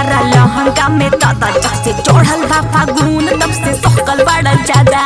तारा लहंगा में दादा जब से चढ़ल बा फागुन तब से सकल बड़ा ज्यादा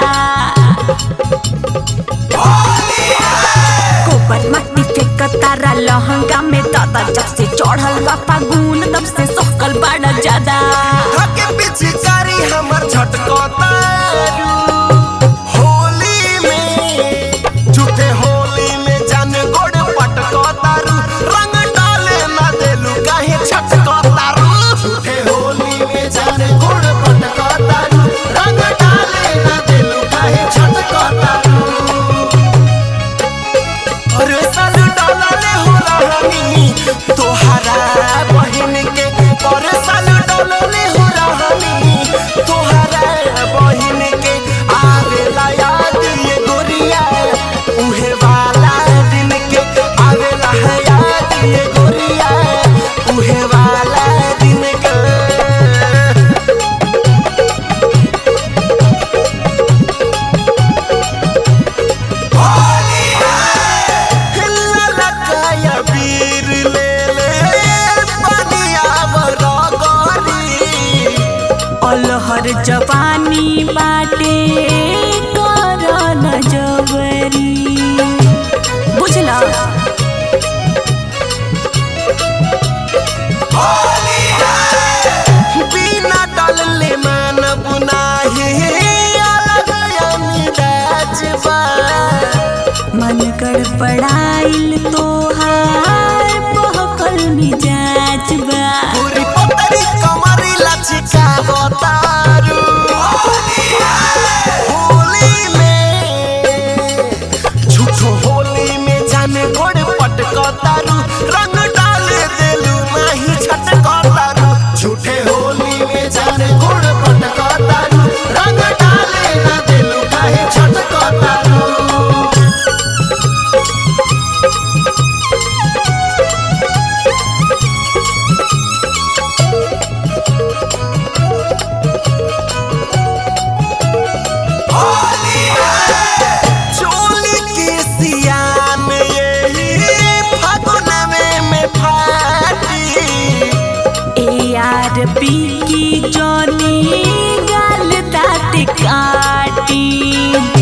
गोबर मट्टी फेंक तारा लहंगा में दादा जब से चढ़ल बा फागुन तब से सकल बड़ा ज्यादा धके पिचकारी हमर झटकतारू होली में झूठे होली में जान गोड़ पटकतारू रंग डाले ना देलू काहे छटकतारू झूठे होली में जान गोड़ पटकतारू रंग डाले ना देलू काहे छटकतारू अरे साल डॉलर हो रहनी तोहरा बहिन के अरे साल डॉलर हो रहनी तोहरा बहिन के आवेला याद ये गोरिया उहे वाला दिन के आवेला है याद ये गोरिया उहे वाला दिन के ललकाया वीर ले ले बनिया बरगरी अलहर जवानी बाटे कर न जबरी बुझला बिना डलले मन बुनाही अलग अमिदाज बा मन गड़बड़ाइल तोहार बहकल मिजाज बा पूरी पतरी कमरी लचिका बतारू होली में झूठो होली में जाने गोड़ पटकतारू रंग डाले देलू नाही छटकतारू झूठे होली में जाने गोड़ पटकतारू रंग डाले ना देलू काहे छटकतारू चोली के सियान यही फागुन में में फाटी ए यार पी की जोनी गाल दाँत काटी